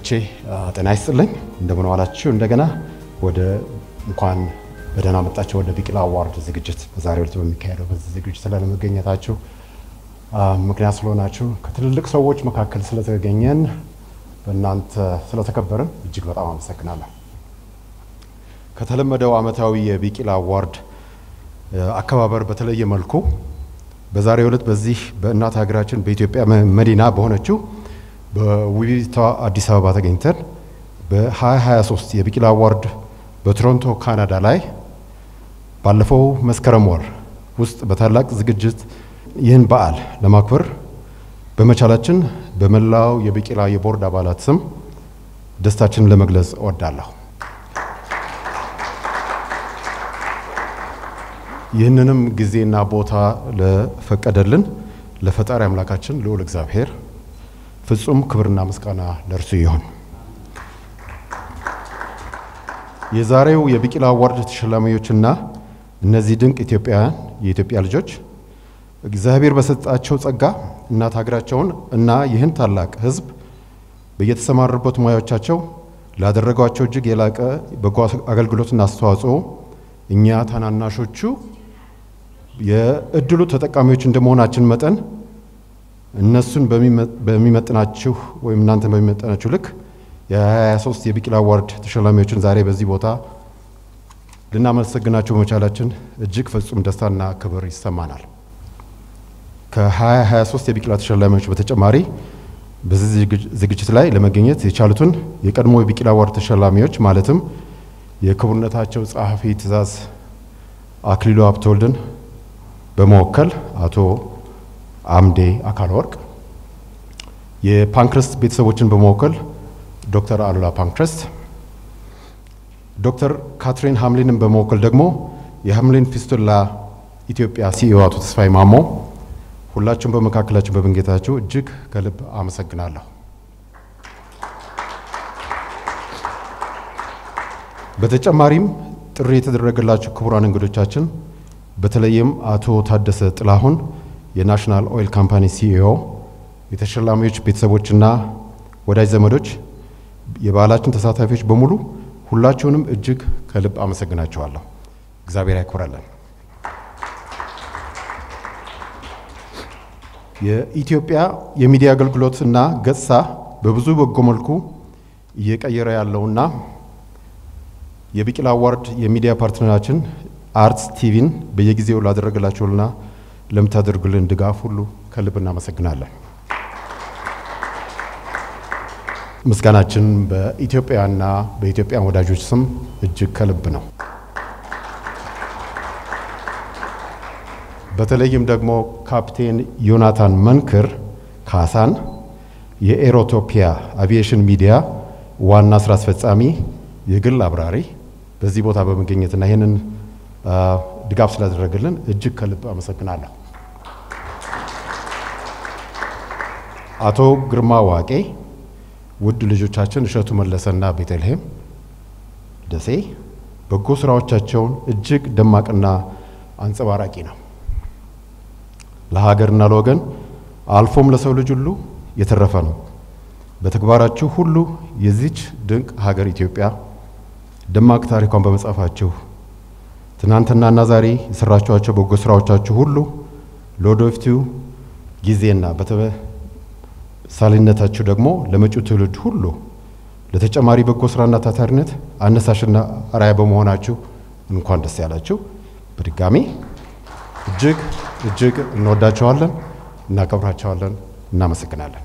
ወዳጆቼ ጤና ይስጥልኝ። እንደምን ዋላችሁ? እንደገና ወደ እንኳን በደህና መጣችሁ ወደ ቢቂላ አዋርድ ዝግጅት በዛሬው ዕለት በሚካሄደው በዚህ ዝግጅት ላይ ለመገኘታችሁ ምክንያት ስለሆናችሁ ከትልልቅ ሰዎች መካከል ስለተገኘን በእናንተ ስለተከበርን እጅግ በጣም አመሰግናለሁ። ከተለመደው ዓመታዊ የቢቂላ አዋርድ አከባበር በተለየ መልኩ በዛሬው ዕለት በዚህ በእናት ሀገራችን በኢትዮጵያ መዲና በሆነችው በውቢቷ አዲስ አበባ ተገኝተን በ2023 የቢቂላ አዋርድ በቶሮንቶ ካናዳ ላይ ባለፈው መስከረም ወር ውስጥ በታላቅ ዝግጅት ይህን በዓል ለማክበር በመቻላችን በመላው የቢቂላ የቦርድ አባላት ስም ደስታችንን ለመግለጽ እወዳለሁ። ይህንንም ጊዜና ቦታ ለፈቀደልን ለፈጣሪ አምላካችን ልዑል እግዚአብሔር ፍጹም ክብርና ምስጋና ለእርሱ ይሁን። የዛሬው የቢቂላ አዋርድ ተሸላሚዎችና እነዚህ ድንቅ ኢትዮጵያውያን የኢትዮጵያ ልጆች እግዚአብሔር በሰጣቸው ጸጋ እናት ሀገራቸውን እና ይህን ታላቅ ሕዝብ በየተሰማሩበት ሙያዎቻቸው ላደረጓቸው እጅግ የላቀ በጎ አገልግሎትና አስተዋጽኦ እኛ ታናናሾቹ የእድሉ ተጠቃሚዎች እንደመሆናችን መጠን እነሱን በሚመጥናችሁ ወይም እናንተን በሚመጥናችሁ ልክ የ23 የቢቂላ አዋርድ ተሸላሚዎችን ዛሬ በዚህ ቦታ ልናመሰግናቸው በመቻላችን እጅግ ፍጹም ደስታና ክብር ይሰማናል። ከ2023 የቢቂላ ተሸላሚዎች በተጨማሪ በዚህ ዝግጅት ላይ ለመገኘት የቻሉትን የቀድሞ የቢቂላ አዋርድ ተሸላሚዎች ማለትም የክቡርነታቸው ጸሐፊ ትእዛዝ አክሊሉ ሀብተወልድን በመወከል አቶ አምዴ አካለ ወርቅ፣ የፓንክረስት ቤተሰቦችን በመወከል ዶክተር አሉላ ፓንክረስት፣ ዶክተር ካትሪን ሀምሊንን በመወከል ደግሞ የሀምሊን ፊስቱላ ኢትዮጵያ ሲኢኦ አቶ ተስፋዬ ማሞ፣ ሁላችሁም በመካከላችን በመገኘታችሁ እጅግ ከልብ አመሰግናለሁ። በተጨማሪም ጥሪ የተደረገላቸው ክቡራን እንግዶቻችን በተለይም አቶ ታደሰ ጥላሁን የናሽናል ኦይል ካምፓኒ ሲኢኦ፣ የተሸላሚዎች ቤተሰቦችና ወዳጅ ዘመዶች፣ የበዓላችን ተሳታፊዎች በሙሉ ሁላችሁንም እጅግ ከልብ አመሰግናችኋለሁ። እግዚአብሔር ያክብራለን። የኢትዮጵያ የሚዲያ አገልግሎትና ገጽታ በብዙ በጎ መልኩ እየቀየረ ያለውና የቢቂላ አዋርድ የሚዲያ ፓርትነራችን አርትስ ቲቪን በየጊዜው ላደረገላችሁና ለምታደርጉልን ድጋፍ ሁሉ ከልብ እናመሰግናለን። ምስጋናችን በኢትዮጵያና በኢትዮጵያን ወዳጆች ስም እጅግ ከልብ ነው። በተለይም ደግሞ ካፕቴን ዮናታን መንክር ካሳን የኤሮቶፒያ አቪዬሽን ሚዲያ ዋና ስራ አስፈጻሚ የግል አብራሪ በዚህ ቦታ በመገኘትና ይህንን ድጋፍ ስላደረገልን እጅግ ከልብ አመሰግናለሁ። አቶ ግርማ ዋቄ፣ ውድ ልጆቻችን እሸቱ መለሰና ቤተልሔም ደሴ በጎ ስራዎቻቸውን እጅግ ደማቅና አንጸባራቂ ነው። ለሀገርና ለወገን አልፎም ለሰው ልጅ ሁሉ የተረፈ ነው። በተግባራችሁ ሁሉ የዚች ድንቅ ሀገር ኢትዮጵያ ደማቅ ታሪኳን በመጻፋችሁ ትናንትናና ዛሬ የሰራችኋቸው በጎ ስራዎቻችሁ ሁሉ ለወደፊቱ ጊዜና በተምሳሌነታችሁ ደግሞ ለመጪው ትውልድ ሁሉ ለተጨማሪ በጎ ስራና ታታሪነት አነሳሽና አርአያ በመሆናችሁ እንኳን ደስ ያላችሁ። በድጋሚ እጅግ እጅግ እንወዳቸዋለን፣ እናከብራቸዋለን፣ እናመሰግናለን።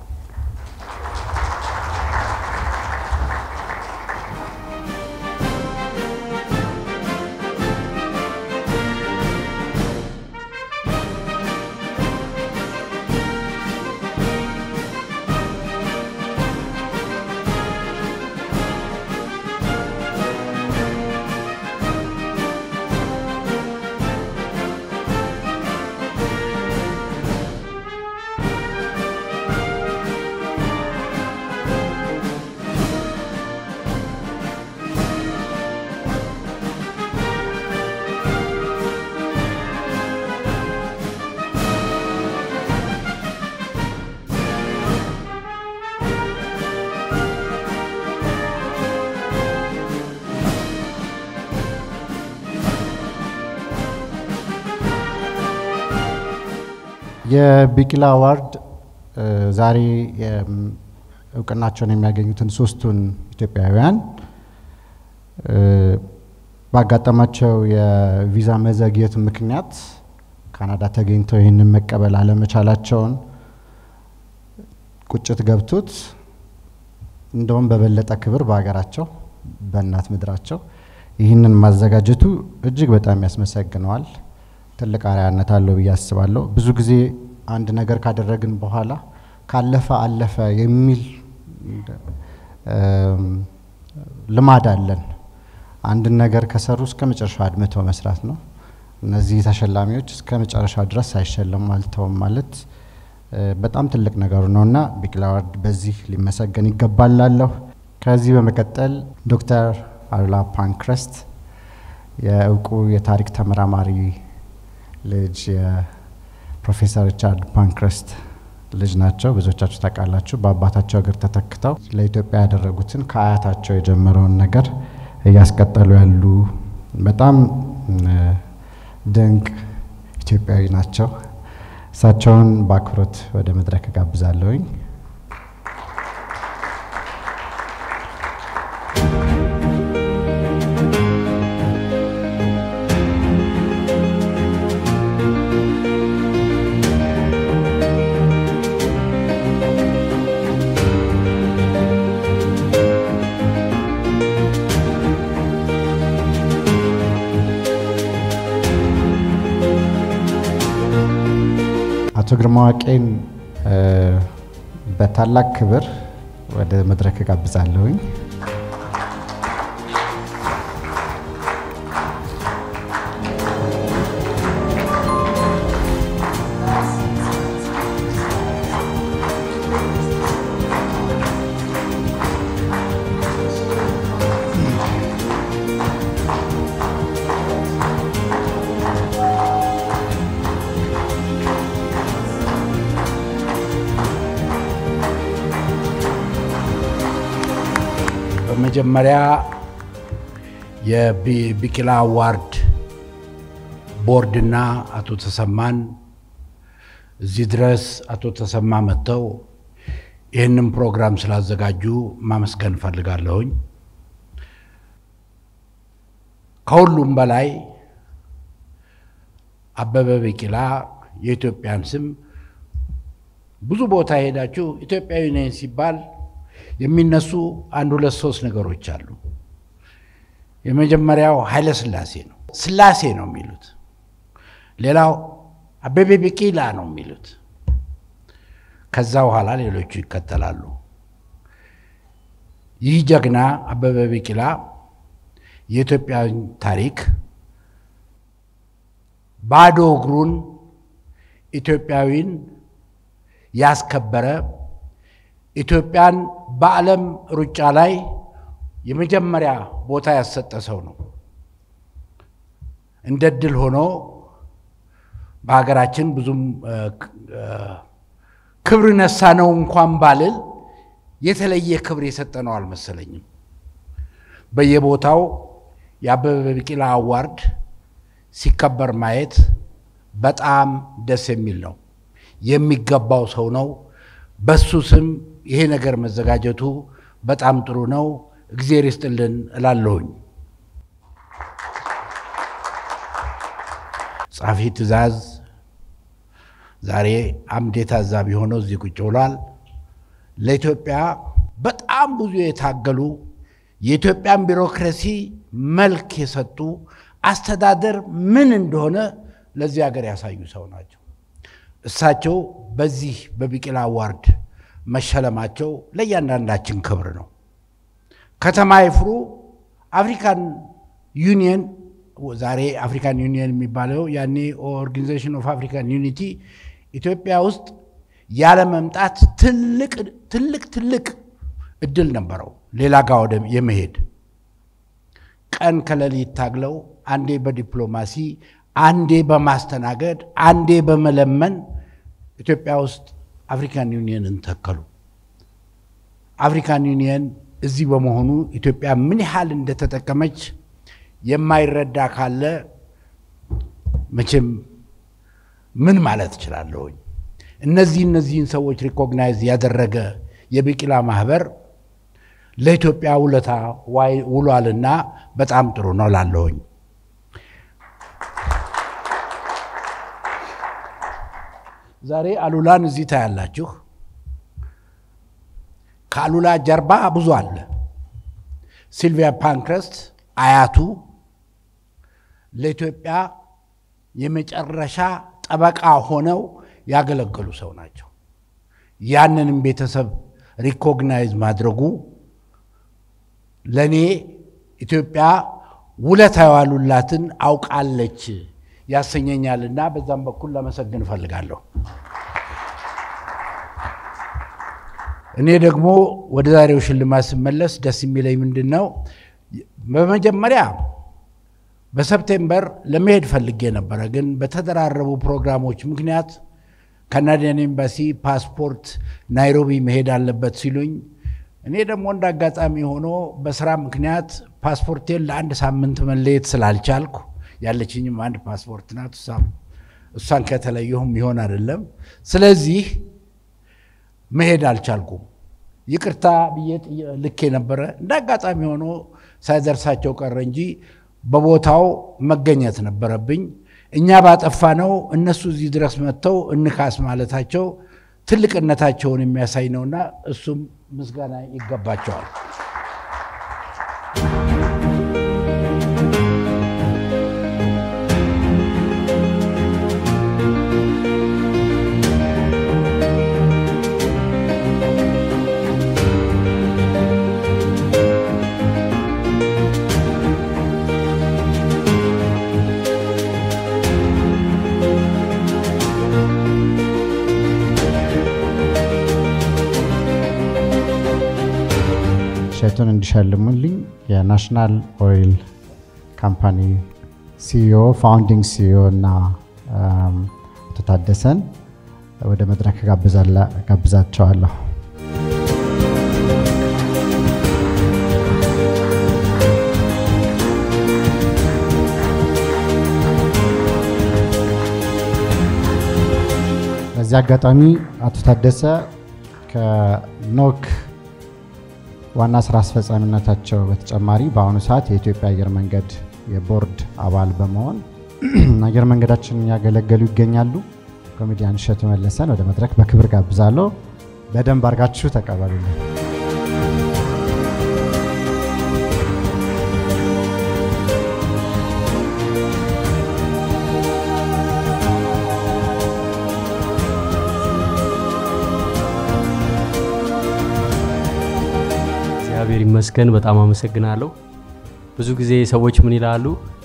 የቢቂላ አዋርድ ዛሬ እውቅናቸውን የሚያገኙትን ሶስቱን ኢትዮጵያውያን ባጋጠማቸው የቪዛ መዘግየት ምክንያት ካናዳ ተገኝተው ይህንን መቀበል አለመቻላቸውን ቁጭት ገብቶት እንደውም በበለጠ ክብር በሀገራቸው በእናት ምድራቸው ይህንን ማዘጋጀቱ እጅግ በጣም ያስመሰግነዋል። ትልቅ አርአያነት አለው ብዬ አስባለሁ። ብዙ ጊዜ አንድ ነገር ካደረግን በኋላ ካለፈ አለፈ የሚል ልማድ አለን። አንድን ነገር ከሰሩ እስከ መጨረሻው አድምተው መስራት ነው። እነዚህ ተሸላሚዎች እስከ መጨረሻው ድረስ ሳይሸለሙ አልተውም ማለት በጣም ትልቅ ነገሩ ነው እና ቢቂላ አዋርድ በዚህ ሊመሰገን ይገባል ላለሁ። ከዚህ በመቀጠል ዶክተር አሉላ ፓንክረስት የእውቁ የታሪክ ተመራማሪ ልጅ የፕሮፌሰር ሪቻርድ ፓንክረስት ልጅ ናቸው። ብዙዎቻችሁ ታውቃላችሁ። በአባታቸው እግር ተተክተው ለኢትዮጵያ ያደረጉትን ከአያታቸው የጀመረውን ነገር እያስቀጠሉ ያሉ በጣም ድንቅ ኢትዮጵያዊ ናቸው። እሳቸውን በአክብሮት ወደ መድረክ ጋብዛለሁኝ። አቶ ግርማ ዋቄን በታላቅ ክብር ወደ መድረክ ጋብዛለሁኝ። በመጀመሪያ የቢቂላ አዋርድ ቦርድና አቶ ተሰማን እዚህ ድረስ አቶ ተሰማ መጥተው ይህንን ፕሮግራም ስላዘጋጁ ማመስገን እፈልጋለሁኝ። ከሁሉም በላይ አበበ ቢቂላ የኢትዮጵያን ስም ብዙ ቦታ ሄዳችሁ ኢትዮጵያዊ ነኝ ሲባል የሚነሱ አንድ ሁለት ሶስት ነገሮች አሉ። የመጀመሪያው ኃይለ ስላሴ ነው። ስላሴ ነው የሚሉት። ሌላው አበበ ቢቂላ ነው የሚሉት። ከዛ በኋላ ሌሎቹ ይከተላሉ። ይህ ጀግና አበበ ቢቂላ የኢትዮጵያን ታሪክ ባዶ እግሩን ኢትዮጵያዊን ያስከበረ ኢትዮጵያን በዓለም ሩጫ ላይ የመጀመሪያ ቦታ ያሰጠ ሰው ነው። እንደ ድል ሆኖ በሀገራችን ብዙም ክብር ነሳ ነው እንኳን ባልል የተለየ ክብር የሰጠ ነው አልመሰለኝም። በየቦታው የአበበ ቢቂላ አዋርድ ሲከበር ማየት በጣም ደስ የሚል ነው። የሚገባው ሰው ነው። በሱ ስም ይሄ ነገር መዘጋጀቱ በጣም ጥሩ ነው። እግዜር ይስጥልን እላለሁኝ። ጸሐፊ ትእዛዝ ዛሬ አምዴ ታዛቢ ሆነው እዚህ ቁጭ ብሏል። ለኢትዮጵያ በጣም ብዙ የታገሉ የኢትዮጵያን ቢሮክራሲ መልክ የሰጡ አስተዳደር ምን እንደሆነ ለዚህ ሀገር ያሳዩ ሰው ናቸው። እሳቸው በዚህ በቢቂላ አዋርድ መሸለማቸው ለእያንዳንዳችን ክብር ነው። ከተማ ይፍሩ አፍሪካን ዩኒየን ዛሬ አፍሪካን ዩኒየን የሚባለው ያኔ ኦርጋናይዜሽን ኦፍ አፍሪካን ዩኒቲ ኢትዮጵያ ውስጥ ያለ መምጣት ትልቅ ትልቅ ትልቅ እድል ነበረው ሌላ ጋር ወደ የመሄድ ቀን ከሌሊት ታግለው አንዴ በዲፕሎማሲ አንዴ በማስተናገድ አንዴ በመለመን ኢትዮጵያ ውስጥ አፍሪካን ዩኒየንን ተከሉ። አፍሪካን ዩኒየን እዚህ በመሆኑ ኢትዮጵያ ምን ያህል እንደተጠቀመች የማይረዳ ካለ መቼም ምን ማለት እችላለሁኝ። እነዚህ እነዚህን ሰዎች ሪኮግናይዝ ያደረገ የቢቂላ ማህበር ለኢትዮጵያ ውለታ ውሏልና በጣም ጥሩ ነው ላለሁኝ። ዛሬ አሉላን እዚህ ታያላችሁ። ከአሉላ ጀርባ ብዙ አለ። ሲልቪያ ፓንክረስት አያቱ ለኢትዮጵያ የመጨረሻ ጠበቃ ሆነው ያገለገሉ ሰው ናቸው። ያንንም ቤተሰብ ሪኮግናይዝ ማድረጉ ለእኔ ኢትዮጵያ ውለታ የዋሉላትን አውቃለች ያሰኘኛልና በዛም በኩል ለመሰግን እፈልጋለሁ። እኔ ደግሞ ወደ ዛሬው ሽልማት ስመለስ ደስ የሚለኝ ምንድን ነው፣ በመጀመሪያ በሰፕቴምበር ለመሄድ ፈልጌ ነበረ፣ ግን በተደራረቡ ፕሮግራሞች ምክንያት ካናዲያን ኤምባሲ ፓስፖርት ናይሮቢ መሄድ አለበት ሲሉኝ እኔ ደግሞ እንደ አጋጣሚ ሆኖ በስራ ምክንያት ፓስፖርቴን ለአንድ ሳምንት መለየት ስላልቻልኩ ያለችኝም አንድ ፓስፖርት ናት። እሷን ከተለየሁም ይሆን አይደለም። ስለዚህ መሄድ አልቻልኩም። ይቅርታ ብዬ ልኬ ነበረ። እንደ አጋጣሚ ሆኖ ሳይደርሳቸው ቀረ እንጂ በቦታው መገኘት ነበረብኝ። እኛ ባጠፋ ነው እነሱ እዚህ ድረስ መጥተው እንካስ ማለታቸው ትልቅነታቸውን የሚያሳይ ነውና እሱም ምስጋና ይገባቸዋል። እሸቱን እንዲሸልሙልኝ የናሽናል ኦይል ካምፓኒ ሲኢኦ ፋውንዲንግ ሲኢኦ እና አቶ ታደሰን ወደ መድረክ ጋብዛቸዋለሁ። በዚህ አጋጣሚ አቶ ታደሰ ከኖክ ዋና ስራ አስፈጻሚነታቸው በተጨማሪ በአሁኑ ሰዓት የኢትዮጵያ አየር መንገድ የቦርድ አባል በመሆን አየር መንገዳችንን ያገለገሉ ይገኛሉ። ኮሜዲያን እሸቱ መለሰን ወደ መድረክ በክብር ጋብዛለሁ። በደንብ አድርጋችሁ ተቀበሉልን። እግዚአብሔር ይመስገን። በጣም አመሰግናለሁ። ብዙ ጊዜ ሰዎች ምን ይላሉ?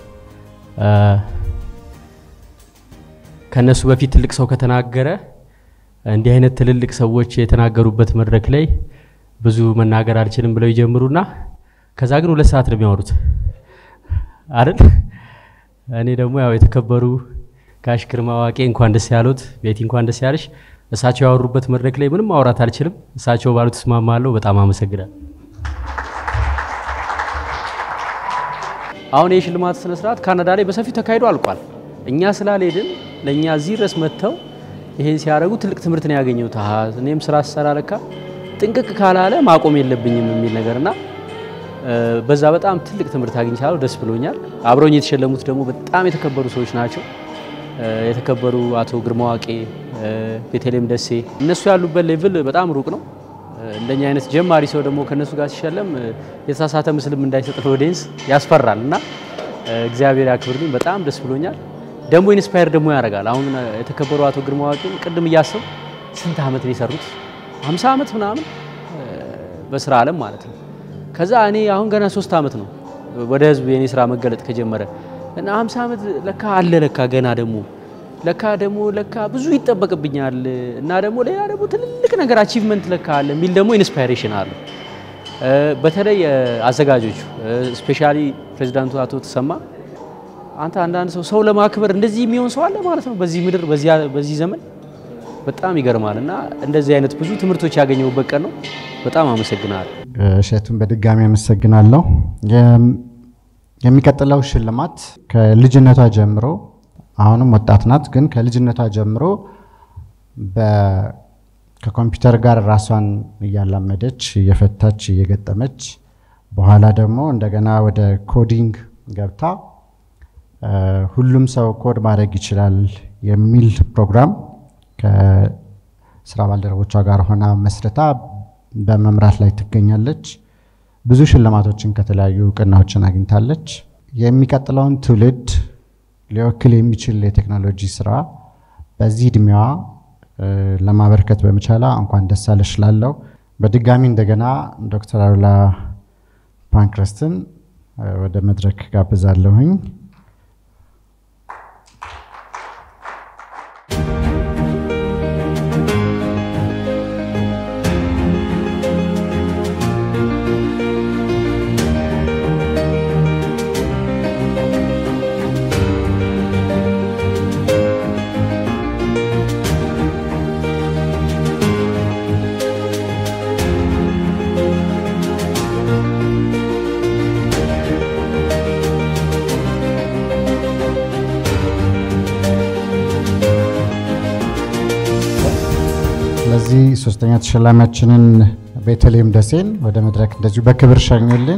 ከነሱ በፊት ትልቅ ሰው ከተናገረ እንዲህ አይነት ትልልቅ ሰዎች የተናገሩበት መድረክ ላይ ብዙ መናገር አልችልም ብለው ይጀምሩና ከዛ ግን ሁለት ሰዓት ነው የሚያወሩት አይደል? እኔ ደግሞ ያው የተከበሩ ጋሽ ግርማ ዋቄ እንኳን ደስ ያሉት፣ ቤቲ እንኳን ደስ ያለሽ። እሳቸው ያወሩበት መድረክ ላይ ምንም ማውራት አልችልም። እሳቸው ባሉት እስማማለሁ። በጣም አመሰግናለሁ። አሁን የሽልማት ስነ ስርዓት ካናዳ ላይ በሰፊው ተካሂዶ አልቋል። እኛ ስላልሄድን ለእኛ እዚህ ድረስ መጥተው ይሄን ሲያደርጉ ትልቅ ትምህርት ነው ያገኘሁት። አሃ እኔም ስራ ስሰራ ለካ ጥንቅቅ ካላለ ማቆም የለብኝም የሚል ነገርና በዛ በጣም ትልቅ ትምህርት አግኝቻለሁ። ደስ ብሎኛል። አብረውኝ የተሸለሙት ደግሞ በጣም የተከበሩ ሰዎች ናቸው። የተከበሩ አቶ ግርማ ዋቄ፣ ቤተልሔም ደሴ እነሱ ያሉበት ሌቭል በጣም ሩቅ ነው። እንደኛ አይነት ጀማሪ ሰው ደግሞ ከነሱ ጋር ሲሸለም የተሳሳተ ምስልም እንዳይሰጥ ለኦዲየንስ ያስፈራል እና እግዚአብሔር ያክብርልኝ። በጣም ደስ ብሎኛል። ደግሞ ኢንስፓየር ደግሞ ያደርጋል። አሁን የተከበሩ አቶ ግርማ ዋቄን ቅድም እያሰብ ስንት ዓመት ነው የሰሩት? 50 ዓመት ምናምን በስራ ዓለም ማለት ነው። ከዛ እኔ አሁን ገና ሶስት ዓመት ነው ወደ ህዝብ የኔ ስራ መገለጥ ከጀመረ እና 50 ዓመት ለካ አለ ለካ ገና ደግሞ ለካ ደግሞ ለካ ብዙ ይጠበቅብኛል እና ደግሞ ሌላ ደግሞ ትልልቅ ነገር አቺቭመንት ለካ አለ የሚል ደግሞ ኢንስፓይሬሽን አለ። በተለይ አዘጋጆቹ ስፔሻሊ ፕሬዚዳንቱ አቶ ተሰማ አንተ አንዳንድ ሰው ሰው ለማክበር እንደዚህ የሚሆን ሰው አለ ማለት ነው በዚህ ምድር በዚህ ዘመን በጣም ይገርማል። እና እንደዚህ አይነት ብዙ ትምህርቶች ያገኘሁበት ቀን ነው። በጣም አመሰግናለሁ። እሸቱን በድጋሚ አመሰግናለሁ። የሚቀጥለው ሽልማት ከልጅነቷ ጀምሮ አሁንም ወጣት ናት፣ ግን ከልጅነቷ ጀምሮ ከኮምፒውተር ጋር ራሷን እያላመደች እየፈታች እየገጠመች በኋላ ደግሞ እንደገና ወደ ኮዲንግ ገብታ ሁሉም ሰው ኮድ ማድረግ ይችላል የሚል ፕሮግራም ከስራ ባልደረቦቿ ጋር ሆና መስርታ በመምራት ላይ ትገኛለች። ብዙ ሽልማቶችን ከተለያዩ እውቅናዎችን አግኝታለች። የሚቀጥለውን ትውልድ ሊወክል የሚችል የቴክኖሎጂ ስራ በዚህ እድሜዋ ለማበርከት በመቻላ እንኳን ደስ አለሽ እላለሁ። በድጋሚ እንደገና ዶክተር አሉላ ፓንክረስትን ወደ መድረክ ጋብዛለሁኝ። ስለዚህ ሶስተኛ ተሸላሚያችንን ቤተልሔም ደሴን ወደ መድረክ እንደዚሁ በክብር ሸኙልን።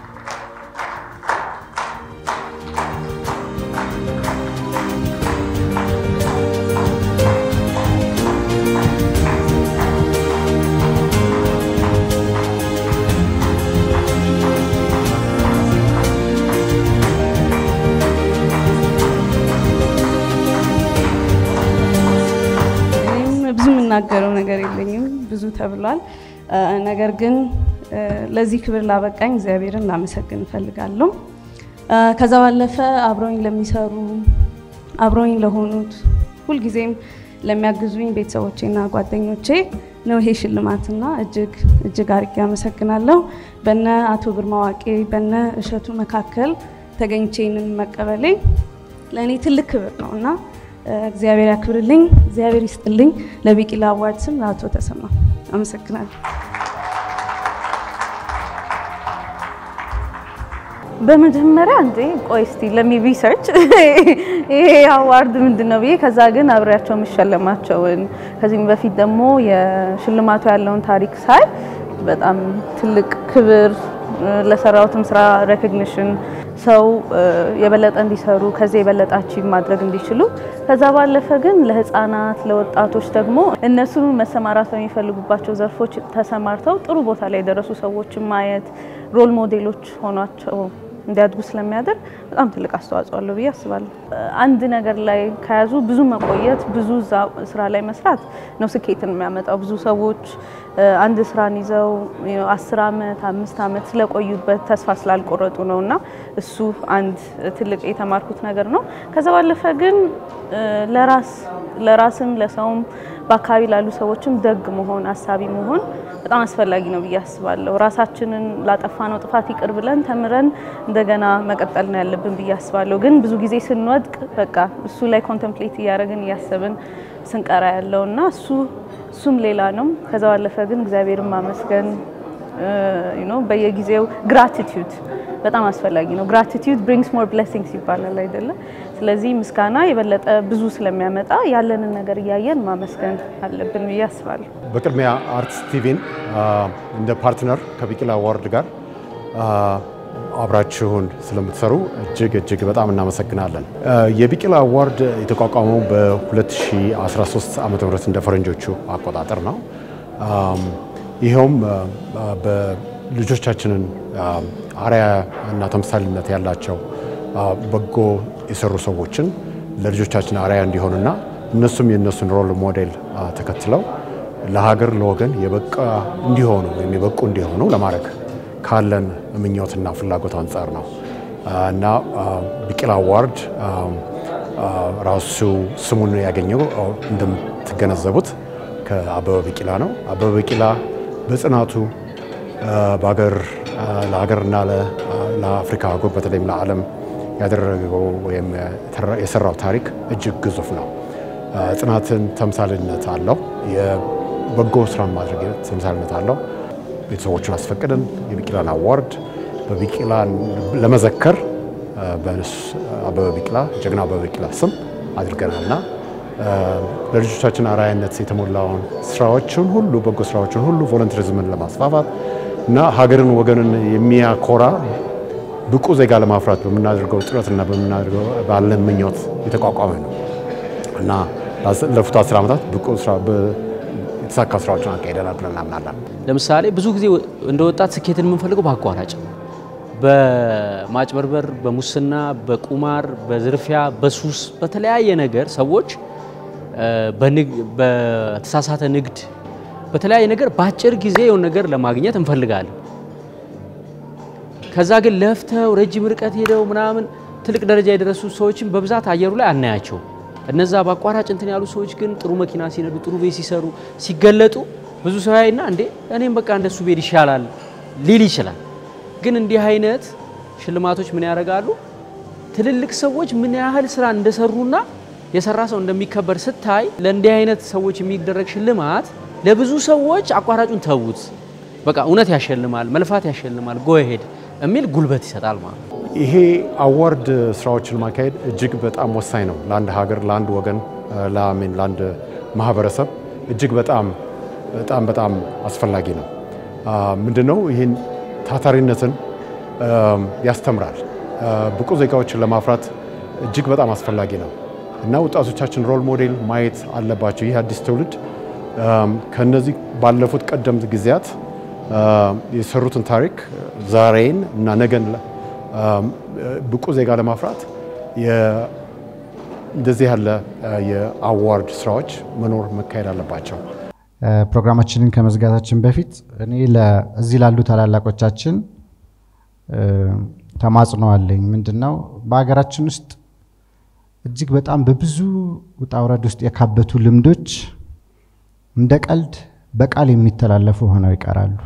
ብዙ የምናገረው ነገር የለኝም፣ ብዙ ተብሏል። ነገር ግን ለዚህ ክብር ላበቃኝ እግዚአብሔርን ላመሰግን እፈልጋለሁ። ከዛ ባለፈ አብረውኝ ለሚሰሩ አብረውኝ ለሆኑት ሁልጊዜም ለሚያግዙኝ ቤተሰቦቼና ጓደኞቼ ነው ይሄ ሽልማትና እጅግ እጅግ አድርጌ አመሰግናለሁ። በነ አቶ ግርማ ዋቄ በነ እሸቱ መካከል ተገኝቼ ይህንን መቀበሌ ለእኔ ትልቅ ክብር ነው እና እግዚአብሔር ያክብርልኝ፣ እግዚአብሔር ይስጥልኝ። ለቢቂላ አዋርድ ስም ለአቶ ተሰማ አመሰግናለሁ። በመጀመሪያ እንዴ ቆይ እስቲ ለሚ ሪሰርች ይሄ አዋርድ ምንድን ነው ብዬ ከዛ ግን አብሬያቸው የምሸለማቸውን ከዚህም በፊት ደግሞ የሽልማቱ ያለውን ታሪክ ሳይ በጣም ትልቅ ክብር ለሰራሁትም ስራ ሬኮግኒሽን ሰው የበለጠ እንዲሰሩ ከዚህ የበለጠ አቺቭ ማድረግ እንዲችሉ ከዛ ባለፈ ግን ለህፃናት ለወጣቶች ደግሞ እነሱ መሰማራት በሚፈልጉባቸው ዘርፎች ተሰማርተው ጥሩ ቦታ ላይ የደረሱ ሰዎችን ማየት ሮል ሞዴሎች ሆኗቸው እንዲያድጉ ስለሚያደርግ በጣም ትልቅ አስተዋጽኦ አለው ብዬ አስባለሁ። አንድ ነገር ላይ ከያዙ ብዙ መቆየት፣ ብዙ እዛ ስራ ላይ መስራት ነው ስኬትን የሚያመጣው። ብዙ ሰዎች አንድ ስራን ይዘው አስር አመት አምስት አመት ስለቆዩበት ተስፋ ስላልቆረጡ ነው እና እሱ አንድ ትልቅ የተማርኩት ነገር ነው። ከዛ ባለፈ ግን ለራስ ለራስም ለሰውም በአካባቢ ላሉ ሰዎችም ደግ መሆን አሳቢ መሆን በጣም አስፈላጊ ነው ብዬ አስባለሁ። ራሳችንን ላጠፋነው ጥፋት ይቅር ብለን ተምረን እንደገና መቀጠል ነው ያለብን ብዬ አስባለሁ። ግን ብዙ ጊዜ ስንወድቅ በቃ እሱ ላይ ኮንተምፕሌት እያደረግን እያሰብን ስንቀራ ያለው እና እሱ እሱም ሌላ ነው። ከዛ ባለፈ ግን እግዚአብሔርን ማመስገን በየጊዜው ግራቲቲዩድ በጣም አስፈላጊ ነው። ግራቲቲዩድ ብሪንግስ ሞር ብሌሲንግስ ይባላል አይደለ? ስለዚህ ምስጋና የበለጠ ብዙ ስለሚያመጣ ያለንን ነገር እያየን ማመስገን አለብን ብዬ አስባለሁ። በቅድሚያ አርትስ ቲቪን እንደ ፓርትነር ከቢቂላ አዋርድ ጋር አብራችሁን ስለምትሰሩ እጅግ እጅግ በጣም እናመሰግናለን። የቢቂላ አዋርድ የተቋቋመው በ2013 ዓ ም እንደ ፈረንጆቹ አቆጣጠር ነው። ይኸውም በልጆቻችንን አርአያ እና ተምሳሌነት ያላቸው በጎ የሰሩ ሰዎችን ለልጆቻችን አርአያ እንዲሆኑና እነሱም የእነሱን ሮል ሞዴል ተከትለው ለሀገር ለወገን የበቃ እንዲሆኑ ወይም የበቁ እንዲሆኑ ለማድረግ ካለን ምኞትና ፍላጎት አንጻር ነው እና ቢቂላ አዋርድ ራሱ ስሙን ያገኘው እንደምትገነዘቡት ከአበበ ቢቂላ ነው። አበበ ቢቂላ በጽናቱ በሀገር ለሀገርና ለአፍሪካ አህጉር በተለይም ለዓለም ያደረገው ወይም የሰራው ታሪክ እጅግ ግዙፍ ነው። ጽናትን ተምሳሌነት አለው። የበጎ ስራን ማድረግ ተምሳሌነት አለው። ቤተሰቦቹን አስፈቅደን የቢቂላን አዋርድ በቢቂላን ለመዘከር አበበ ቢቂላ ጀግና አበበ ቢቂላ ስም አድርገናልና ለልጆቻችን አርአያነት የተሞላውን ስራዎችን ሁሉ በጎ ስራዎችን ሁሉ ቮለንተሪዝምን ለማስፋፋት እና ሀገርን ወገንን የሚያኮራ ብቁ ዜጋ ለማፍራት በምናደርገው ጥረትና በምናደርገው ባለን ምኞት የተቋቋመ ነው እና ላለፉት አስር ዓመታት ብቁ ስራ የተሳካ ስራዎችን አካሂደናል ብለን እናምናለን። ለምሳሌ ብዙ ጊዜ እንደ ወጣት ስኬትን የምንፈልገው በአቋራጭ በማጭበርበር፣ በሙስና፣ በቁማር፣ በዝርፊያ፣ በሱስ፣ በተለያየ ነገር ሰዎች በተሳሳተ ንግድ፣ በተለያየ ነገር በአጭር ጊዜ የሆነ ነገር ለማግኘት እንፈልጋለን። ከዛ ግን ለፍተው ረጅም ርቀት ሄደው ምናምን ትልቅ ደረጃ የደረሱ ሰዎችን በብዛት አየሩ ላይ አናያቸው። እነዛ በአቋራጭ እንትን ያሉ ሰዎች ግን ጥሩ መኪና ሲነዱ፣ ጥሩ ቤት ሲሰሩ፣ ሲገለጡ ብዙ ሰው ያይና እንዴ እኔም በቃ እንደሱ ቤት ይሻላል ሊል ይችላል። ግን እንዲህ አይነት ሽልማቶች ምን ያደርጋሉ? ትልልቅ ሰዎች ምን ያህል ስራ እንደሰሩና የሰራ ሰው እንደሚከበር ስታይ ለእንዲህ አይነት ሰዎች የሚደረግ ሽልማት ለብዙ ሰዎች አቋራጩን ተዉት፣ በቃ እውነት ያሸልማል፣ መልፋት ያሸልማል፣ ጎሄድ የሚል ጉልበት ይሰጣል ማለት ነው። ይሄ አዋርድ ስራዎችን ማካሄድ እጅግ በጣም ወሳኝ ነው ለአንድ ሀገር፣ ለአንድ ወገን፣ ለአሜን ለአንድ ማህበረሰብ እጅግ በጣም በጣም በጣም አስፈላጊ ነው። ምንድነው ይህን ታታሪነትን ያስተምራል። ብቁ ዜጋዎችን ለማፍራት እጅግ በጣም አስፈላጊ ነው እና ወጣቶቻችን ሮል ሞዴል ማየት አለባቸው። ይህ አዲስ ትውልድ ከነዚህ ባለፉት ቀደምት ጊዜያት የሰሩትን ታሪክ ዛሬን እና ነገን ብቁ ዜጋ ለማፍራት እንደዚህ ያለ የአዋርድ ስራዎች መኖር መካሄድ አለባቸው። ፕሮግራማችንን ከመዝጋታችን በፊት እኔ እዚህ ላሉ ታላላቆቻችን ተማጽኖ አለኝ። ምንድን ነው በሀገራችን ውስጥ እጅግ በጣም በብዙ ውጣ ውረድ ውስጥ የካበቱ ልምዶች እንደ ቀልድ በቃል የሚተላለፉ ሆነው ይቀራሉ።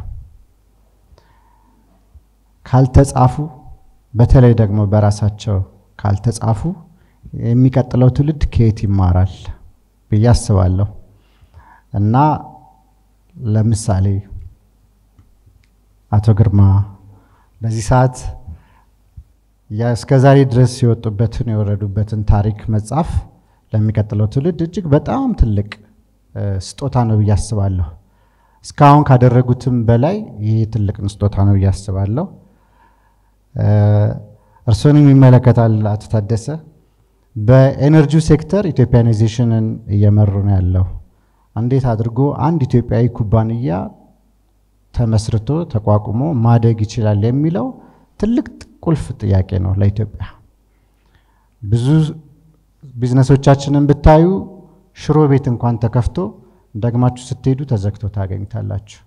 ካልተጻፉ፣ በተለይ ደግሞ በራሳቸው ካልተጻፉ የሚቀጥለው ትውልድ ከየት ይማራል ብዬ አስባለሁ እና ለምሳሌ አቶ ግርማ በዚህ ሰዓት እስከ ዛሬ ድረስ የወጡበትን የወረዱበትን ታሪክ መጻፍ ለሚቀጥለው ትውልድ እጅግ በጣም ትልቅ ስጦታ ነው ብዬ አስባለሁ። እስካሁን ካደረጉትም በላይ ይህ ትልቅ ስጦታ ነው ብዬ አስባለሁ። እርስዎንም ይመለከታል አቶ ታደሰ። በኤነርጂው ሴክተር ኢትዮጵያናይዜሽንን እየመሩ ነው ያለው። እንዴት አድርጎ አንድ ኢትዮጵያዊ ኩባንያ ተመስርቶ ተቋቁሞ ማደግ ይችላል የሚለው ትልቅ ቁልፍ ጥያቄ ነው ለኢትዮጵያ። ብዙ ቢዝነሶቻችንን ብታዩ ሽሮ ቤት እንኳን ተከፍቶ ደግማችሁ ስትሄዱ ተዘግቶ ታገኝታላችሁ።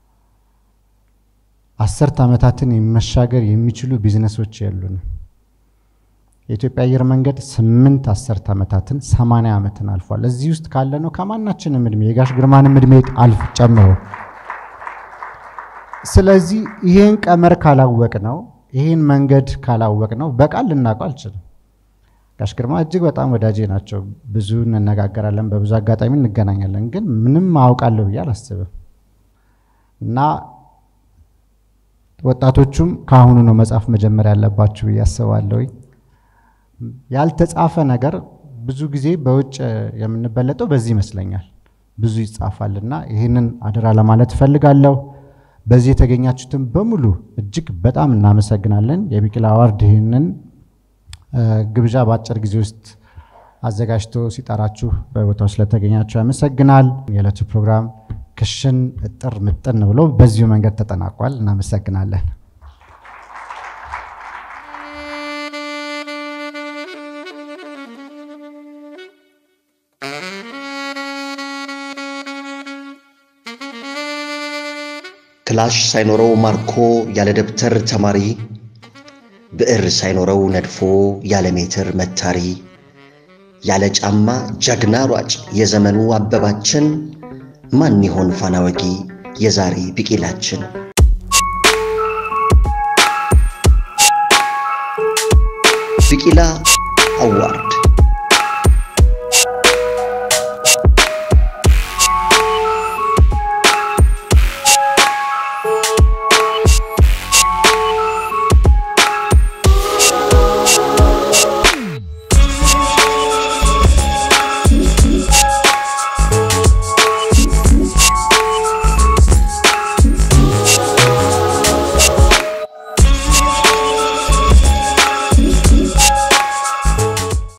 አስርት ዓመታትን መሻገር የሚችሉ ቢዝነሶች የሉንም። የኢትዮጵያ አየር መንገድ ስምንት አስርት ዓመታትን ሰማንያ ዓመትን አልፏል። እዚህ ውስጥ ካለ ነው ከማናችንም እድሜ የጋሽ ግርማንም እድሜ አልፍ ጨምሮ። ስለዚህ ይህን ቀመር ካላወቅ ነው ይህን መንገድ ካላወቅ ነው በቃል ልናውቀው አልችልም። ጋሽ ግርማ እጅግ በጣም ወዳጄ ናቸው። ብዙ እንነጋገራለን፣ በብዙ አጋጣሚ እንገናኛለን። ግን ምንም አውቃለሁ ብዬ አላስብም እና ወጣቶቹም ከአሁኑ ነው መጻፍ መጀመር ያለባችሁ ብዬ አስባለሁ። ያልተጻፈ ነገር ብዙ ጊዜ በውጭ የምንበለጠው በዚህ ይመስለኛል። ብዙ ይጻፋል እና ይህንን አደራ ለማለት እፈልጋለሁ። በዚህ የተገኛችሁትን በሙሉ እጅግ በጣም እናመሰግናለን። የቢቂላ አዋርድ ይህንን ግብዣ በአጭር ጊዜ ውስጥ አዘጋጅቶ ሲጠራችሁ በቦታው ስለተገኛችሁ ያመሰግናል። የዕለቱ ፕሮግራም ክሽን እጥር ምጥን ብሎ በዚሁ መንገድ ተጠናቋል። እናመሰግናለን። ክላሽ ሳይኖረው ማርኮ ያለ ደብተር ተማሪ ብዕር ሳይኖረው ነድፎ ያለ ሜትር መታሪ ያለ ጫማ ጀግና ሯጭ የዘመኑ አበባችን ማን ይሆን ፋና ወጊ የዛሬ ቢቂላችን? ቢቂላ አዋርድ